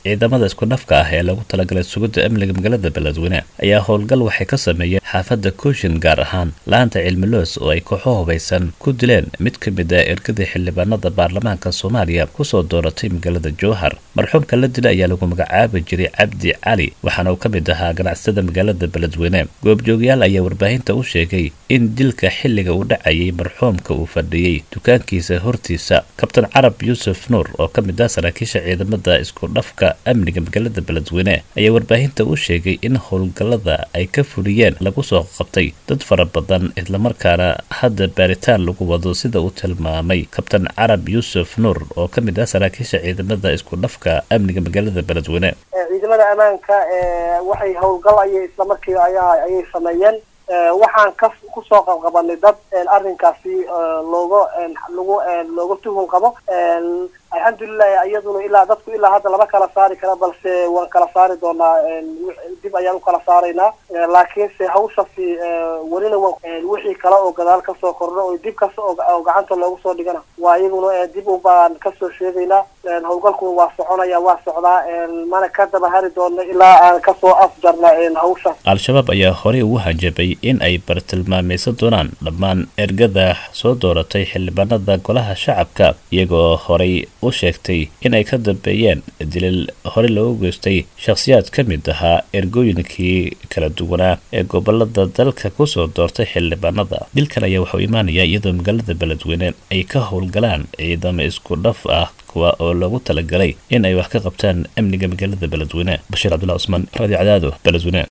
ciidamada isku dhafka ah ee lagu talagalay sugidda amniga magaalada beledweyne ayaa howlgal waxay ka sameeyeen xaafadda kooshin gaar ahaan laanta cilmiloos oo ay kooxo hubaysan ku dileen mid ka mid ah ergadii xildhibaanada baarlamaanka soomaaliya kusoo dooratay magaalada jowhar marxuumka la dila ayaa lagu magacaabi jiray cabdi cali waxaana uu ka mid ahaa ganacsatada magaalada beledweyne goobjoogayaal ayaa warbaahinta u sheegay in dilka xilliga uu dhacayay marxuumka uu fadhiyey dukaankiisa hortiisa kabtan carab yuusuf nuur oo ka mid ah saraakiisha ciidamada isku dhafka amniga magaalada beledweyne ayaa warbaahinta u sheegay in howlgallada ay ka fuliyeen lagu soo qabtay dad fara badan islamarkaana hadda baaritaan lagu wado sida uu tilmaamay kabtan carab yuusuf nuur oo ka mid ah saraakiisha ciidamada isku dhafka amniga magaalada beledweyne ciidamada ammaanka waxay howlgal ayay islamarkii ayaa ayay sameeyeen waxaan ka kusoo qabqabanay dad arrinkaasi looga lagu looga tuhun qabo alxamdulilah iyaduna ilaa dadku ilaa hadda lama kala saari kara balse waan kala saari doonaa dib ayaan ukala saaraynaa laakiinse hawshasi welina wa wixii kale oo gadaal kasoo kordho oo dib kasta oo gacanta loogu soo dhigana waa iyaguna dib un baan kasoo sheegaynaa howlgalkuna waa soconaya waa socdaa mana ka daba hari doona ilaa aan kasoo afjarna hawshaas al-shabaab ayaa horey ugu hanjabay in ay bartilmaamaysan doonaan dhammaan ergada soo dooratay xildhibaanada golaha shacabka iyagoo horay u sheegtay inay ka dambeeyeen dilil hore loogu geystay shakhsiyaad ka mid ahaa ergooyinkii kala duwanaa ee gobolada dalka kusoo doortay xildhibaanada dilkan ayaa waxuu imaanaya iyadoo magaalada beledweyne ay ka howlgalaan ciidamo isku dhaf ah kuwa oo loogu talagalay in ay wax ka qabtaan amniga magaalada beledweyne bashiir cabdulla cusmaan radio cadaado beledweyne